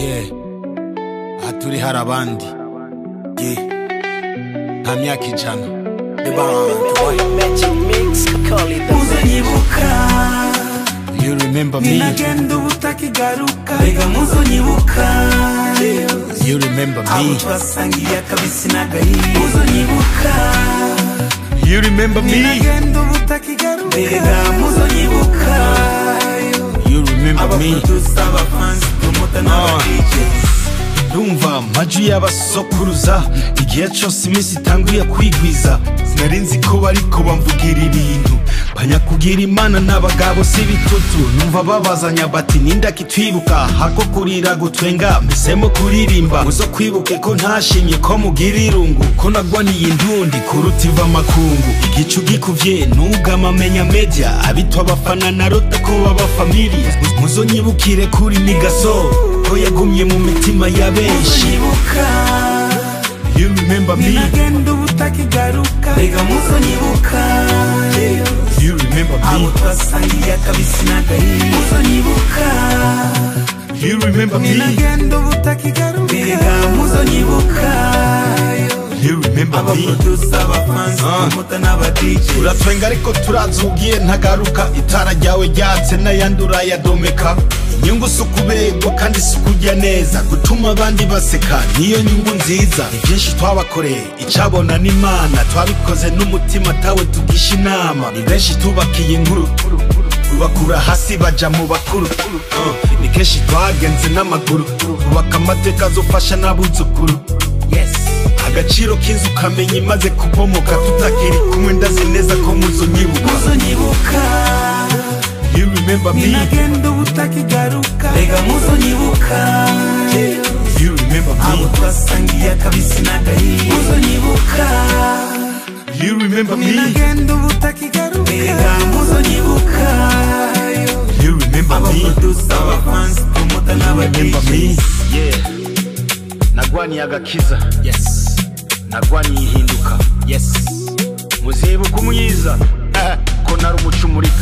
yeah aha turi hari abandi yeah nta myaka ijana the band Magic mix, call it the muzonyibuka you remember me ninagenda ubutakigaruka rega muzonyibuka you remember abo me twasangiye akabisi n'agahiye muzonyibuka you remember me ninagenda ubutakigaruka rega muzonyibuka you remember me abaprodusa abafansi promota n'abadj ndumva amajwi y'abasokuruza igihe cyose iminsi itanguye kwigwiza sinari nzi ko bariko bamvugira ibintu banyakugira imana n'abagabo si bitutu numva babazanya bati ninda kitwibuka hako kurira gutwenga mpisemo kuririmba muzo kwibuke ko ntashimye ko mugira irungu ko nagwaniye indundi kuruta iva makungu igicu gikuvye nugama menya media abitwa abafana narota ko baba familia muzonyibukire kuri nigaso ko yagumye mu mitima ya benshi muzonyibuka you remember me ninagenda ubutakigaruka rega muzonyibuka you remember abo me twasangiye akabisi n'agahiye muzonyibuka you remember me ninagenda ubutakigaruka rega muzonyibuka you remember me abaprodusa abafansi Ah. promota n'abadj uratwenga ariko turazugiye ntagaruka itara ryawe ryatse n'ayandi urayadomeka inyungu si ukubegwa kandi si ukujya neza gutuma abandi baseka niyo nyungu nziza ni byinshi twabakoreye icabona n'imana twabikoze n'umutima atawe tugisha inama ni benshi tubakiye inkuru bakura hasi baja mu bakuru Uh, ni kenshi twagenze n'amaguru bubaka amateka azofasha n'abuzukuru agaciro k'inzu ukamenya imaze kubomoka tutakiri kumwe ndazi neza ko muzonyibuka muzonyibuka you remember me ninagenda ubutakigaruka rega muzonyibuka you remember abo me twasangiye akabisi n'agahiye muzonyibuka you remember me ninagenda ubutakigaruka rega muzonyibuka you remember me abaprodusa abafansi promota remember me n'abadj yeah nagwaniye agakiza yes nagwaniye ihinduka yes muzibuka umwiza ko nari umucumurika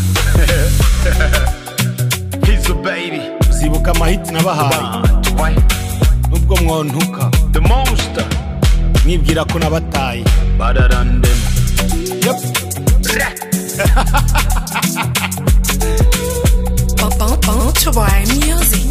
Pizzo baby uzibuka amahiti nabahaye Why? nubwo mwontuka the monster mwibwira ko nabataye better than them yep. Bon, bon, bon, to buy music.